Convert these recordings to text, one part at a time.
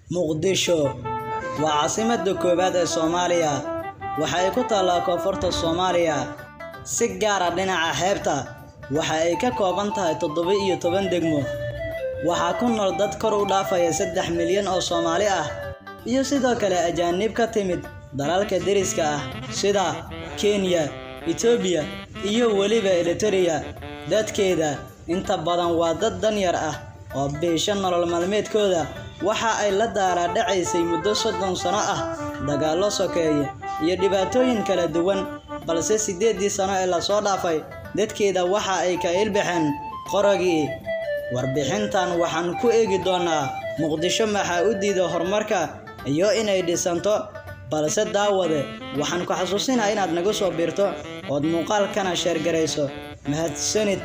Muqdisho waa caasimadda koowaad ee Soomaaliya. Waxa ay ku taallaa koonfurta Soomaaliya, si gaar ah dhinaca xeebta. Waxa ay ka kooban tahay toddoba iyo toban degmo. Waxaa ku nool dad kor u dhaafaya saddex milyan oo Soomaali ah, iyo sidoo kale ajaanib ka timid dalalka deriska ah sida Kenya, Itoobiya iyo weliba Eritrea. Dadkeeda inta badan waa dad danyar ah oo biisha nolol maalmeedkooda. Waxa ay la daalaa dhacaysay muddo soddon sano ah dagaallo sokeeye iyo dhibaatooyin kala duwan, balse siddeedii sano ee la soo dhaafay, dadkeeda waxa ay ka ilbaxeen qoragii. Warbixintan waxaan ku eegi doonaa Muqdisho maxaa u diiday horumarka iyo inay dhisanto, balse daawade waxaan ku xasuusinayaa inaad nagu soo biirto ood muuqaalkana sheer garayso. Mahadsanid.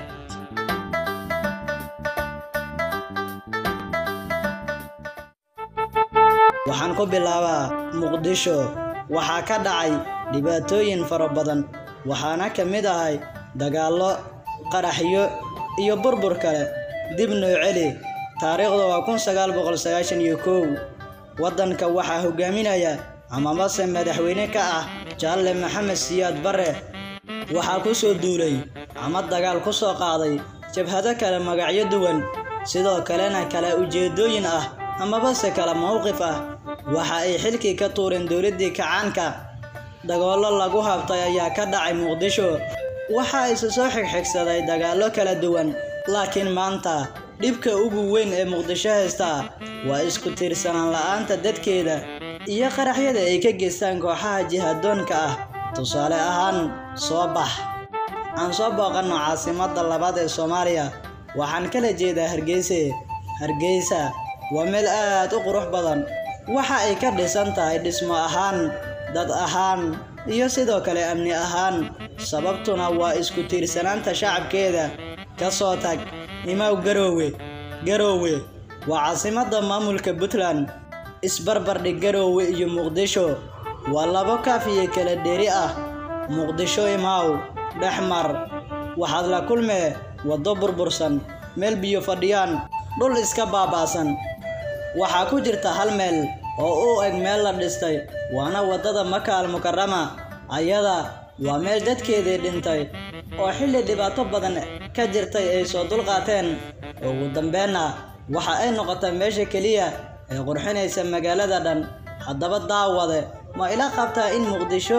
Waxaan ku bilaabaa Muqdisho. Waxaa ka dhacay dhibaatooyin fara badan, waxaana ka mid ahay dagaallo, qaraxyo iyo burbur kale. Dib noo celi. Taariikhdu waa kun sagaal boqol sagaashan iyo kow. Waddanka waxaa hogaaminaya amamase madaxweyne ka ah Jaalle Maxamed Siyaad Barre. Waxaa ku soo duulay ama dagaal ku soo qaaday jabhado kale magacyo duwan, sidoo kalena kala ujeedooyin ah amabase kala mowqif ah. Waxa ay xilkii ka tuureen dowladdii kacaanka. Dagaallo lagu habtay ayaa ka dhacay Muqdisho. Waxa isa soo xigxigsaday dagaallo kala duwan, laakiin maanta dhibka ugu weyn ee Muqdisho haysta waa isku tiirsanaan la'aanta dadkeeda iyo qaraxyada ay ka geystaan kooxaha jihadoonka ah. Tusaale ahaan, soo bax. Aan soo booqanno caasimadda labaad ee Soomaaliya. Waxaan kala jeedaa Hargeysa. Hargeysa waa meel aad u qurux badan. Waxa ay ka dhisan tahay dhismo ahaan, dad ahaan, iyo sidoo kale amni ahaan. Sababtuna waa isku tiirsanaanta shacabkeeda. Ka soo tag Imaw Garowe. Garowe waa caasimadda maamulka Puntland. Isbarbar dhig Garowe iyo Muqdisho. Waa labo kaaf iyo kala dheeri ah. Muqdisho imaw, dhex mar. Waxaad la kulmee waddo burbursan, meel biyo fadhiyaan, dhul iska baaba'san. Waxaa ku jirta hal meel oo u eg meel la dhistay, waana waddada Maka al-Mukarrama. Ayada waa meel dadkeedii dhintay oo xilli dhibaato badan ka jirtay ay soo dulqaateen. Ugu dambeynna waxa ay noqotay meesha keliya ee qurxinaysa magaalada dhan. Haddaba daawade, ma ila qabtaa in Muqdisho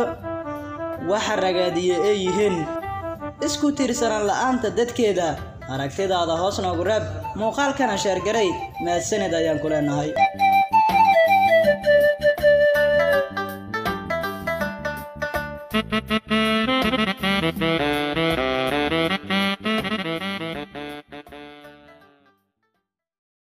waxa ragaadiyay ay yihiin isku tiirsanaan la'aanta dadkeeda? Aragtidaada hoos noogu reeb, muuqaalkana sheer garay. Mahadsanid ayaan ku leenahay. Thank you.